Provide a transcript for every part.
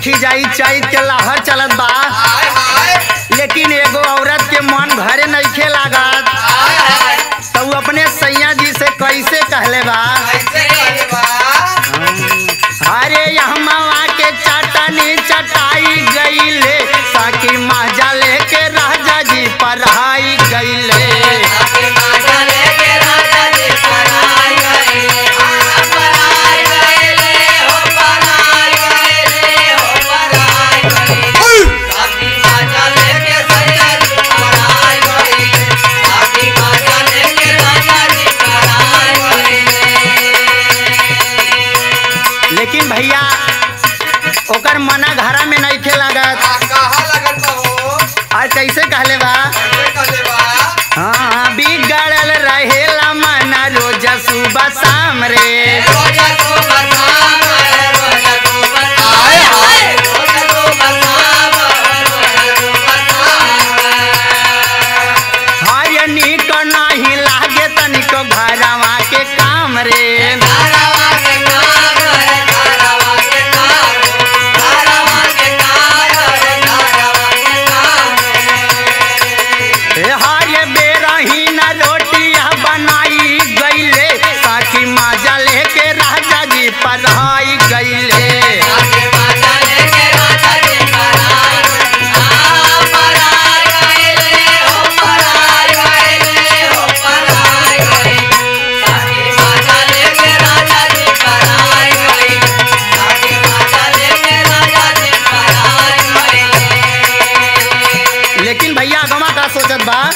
देखी जाई चैत के लहर चलत बा हाय हाय लेकिन एगो औरत के मन घरे नइखे लागत हाय हाय तो उ अपने सैया जी से कैसे कहले बा कैसे कहले बा अरे यहाँ के चटनी चटाई गईले साकी माजा लेके राजा जी पढ़ाई गईले आके माता लेके राजा जी पराई गए आ पराई गए हो पराई गए हो पराई गए आके माता लेके सैया जी पराई गए आके माता लेके राजा जी पराई गए लेकिन भैया ओकर मना घरा में नइखे लागत आ कहाँ लगल बा हो आज कैसे कहले बा कैसे कहले बा हाँ बिगड़ल रहेला मना रोज सुबह शाम रे रोजा को बसाम रोजा को बसाम हाय हाय रोजा को बसाम रोजा को बसाम हर नीक नाही लागे तनिको घरवा के काम रे धारावा के कार है धारावा के कार धारावा के कार है धारावा के कार हे हर बेरा ही न रोटिया बनाई गईले साकी माजा लेके राजा जी पढ़ाई गईले आगे माता लेके राजा जी पराई आ पराई गए हो पराई गए हो पराई गए आगे माता लेके राजा जी पराई गए आगे माता लेके राजा जी पराई गए लेकिन भैया गवा का सोचत बा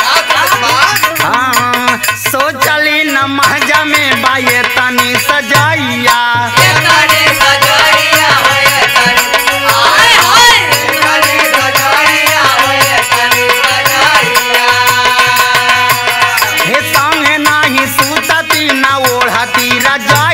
हाँ सोचली न महजा में बाये तनी सजाइया ये करे सजाइया हो ये करे हाय हाय ये करे सजाइया हो ये करे सजाइया हे संगे नाही सूतती न ओढ़ती रजा